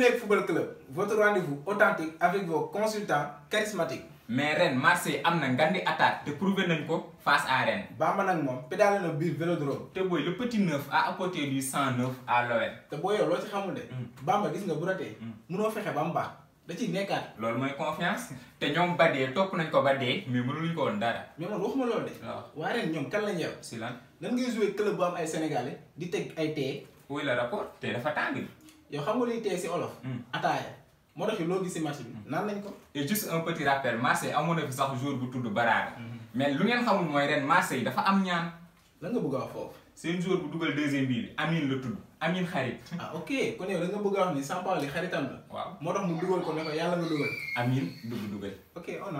Munich Football Club votre rendez-vous authentique avec vos consultants charismatiques mais ren Marseille am na ngandi attaque te prouvé nañ ko face à Rennes Bamba nag moom pédale na biir Vélodrome te booy le petit neuf a apporté du 109 à l'OL te boo yow loo ci xamul de Bamba gis nga bu ratee munoo fexe ba mu baax da ciy nekkaat loolu mooy confiance te ñoom ba dee topp nañ ko ba dee mais mënuluñ ko woon dara mais man waxuma loolu de waaw waa ren ñoom kan lañ yor si lan nan ngay jouer club bu am ay sénégalais di teg ay tee wuy la rapport te dafa tàng yow xam nga luy tee si olof ataaya moo tax loo gis si match bi naan nañ ko et juste un petit rappel Marseille amoon na fi sax jour bu tudd Baraga mais lu ngeen xamul mooy ren Marseille dafa am ñaan lan nga bëgg a wax foofu seen jour bu dugal deuxième bii bi Amine la tudd Amine xarit ah ok kon yow da nga bëgg a wax ni Sampaoli xaritam la waaw moo tax mu dugal ko ne ko yàlla nga dugal Amine dugg dugal ok on a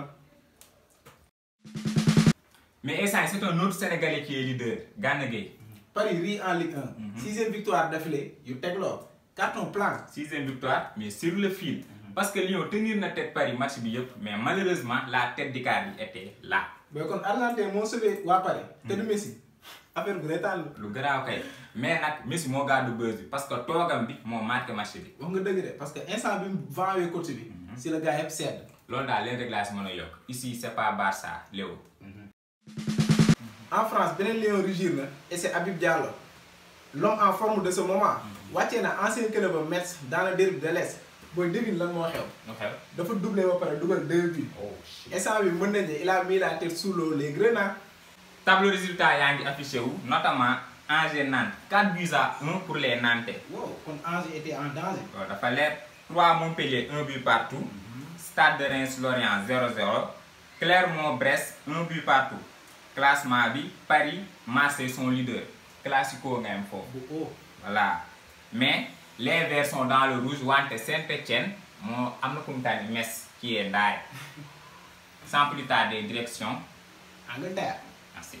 mais instant c'est un autre Sénégalais qui est leader Gana Gueye Paris rit en Ligue 1 sixième victoire d'affilée yu tegloo carton plein sixième victoire mais sur le fil parce que Lyon tenir na tête Paris match bi yëpp mais malheureusement la tête d'Icardi était là mais kon Argentin moo sauvé waa Paris te du Messi affaire bu retaan la lu garaaw kay mais nag Messi moo gàddu buzz bi parce que toogam bi moo marqué match bi wax nga dëgg de parce que instant bi mu vanwee coach bi si la gars yëpp sedd loolu daal leen rek laa si mën a yokk ici c'est pas Barça Léo en France beneen Lion rugir na et c'est Habib Diallo l'homme en forme de ce moment wàccee na ancien club am Metz dans le derby de l'Est booy devine lan moo xew nu xew dafa doublé ba pare dugal deux buts oh shit instant bi mën nañ ne il a mis la tête sous l'eau les grenats tableau résultat yaa ngi affiché wu notamment Angers Nantes 4 buts à 1 pour les Nantais wow kon Angers était en danger loolu dafa leer 3 Montpellier 1 but partout Stade de Reims Lorient 0-0 Clermont-Brest 1 but partout classement bi Paris Marseille sont leaders classico nga am foofu bu haut voilà mais les Verts sont dans le rouge wante Saint-Étienne moo am na ku mu tànn Metz qui est ndaay sans plus tarder direction Angleterre merci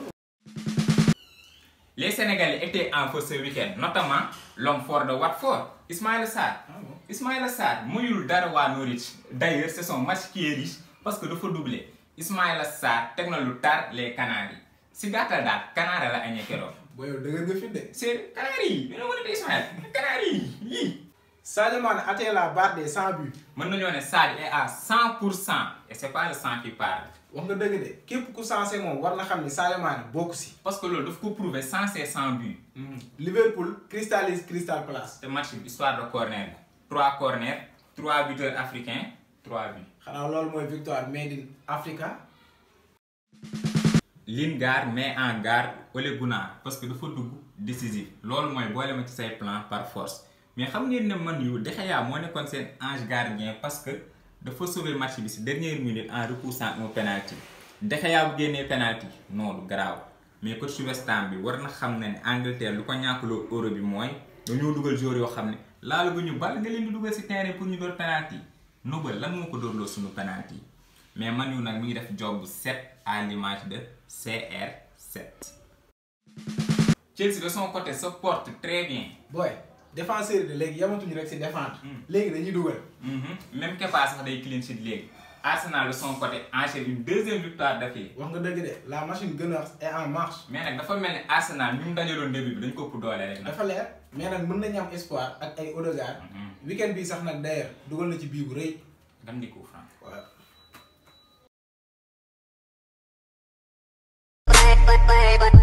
les Sénégalais étaient en feu ce week-end notamment l'homme fort de Watford Ismaïla Sarr ah bon Ismaïla Sarr muyul dara waa Norwich d'ailleurs c'est son match qui est riche parce que dafa doublé Ismaïla Sarr teg na lu tar les Canaries si gàttal daal Canaries la añee keroog booy yow dëgër nga fit de c'est Canaries yi ñu mën a Ismaïla Canaries yi Sadio Mané atteint la barre des 100 buts mën nañoo ne Sadio est à 100 pour cent et c'est pas le sang qui parle wax nga dëgg de képp ku sensé moom war na xam ni Sadio Mané bokk si parce que loolu daf ko prouver sans ses 100 buts Liverpool cristallise Crystal Palace te match bi histoire de corner la 3 corners 3 buteurs africains 3 buts xanaa loolu mooy victoire made in Africa Lingard met en garde Ole Gunnar parce que dafa dugg décisif loolu mooy boole ma ci say plan par force mais xam ngeen ne man yu De Gea moo nekkoon seen ange gardien parce que dafa sauver match bi si dernière minute en repoussant un penalty De Gea bu génnee penalty non du garaaw mais coach West Ham bi war na xam ne ne Angleterre lu ko ñàkkloo euro bi mooy dañoo dugal joueur yoo xam ne laala gu ñu bal nga leen di dugal si terrain pour ñu door penalty nobal lan moo ko doorloo suñu penalty mais man yu nag mi ngi def job bu set à l'image de CR7 Chelsea de son côté se porte très bien booy défenseur yi de léegi yamatuñu rek si défendre léegi dañuy dugal Mhm. même Kepa sax day clean sheet léegi Arsenal de son côté enchaîne une deuxième victoire d'affilée wax nga dëgg de la machine gën a est en marche mais nag dafa mel ni Arsenal ñu mu dajaloon début bi dañ ko ëpp doole rek nag dafa leer mais nag mën nañu am espoir ak ay Odegaard weekend bi sax nag d'ailleurs dugal na ci bii bu rëy dam di ko franc waaw Bye, bye, bye, bye.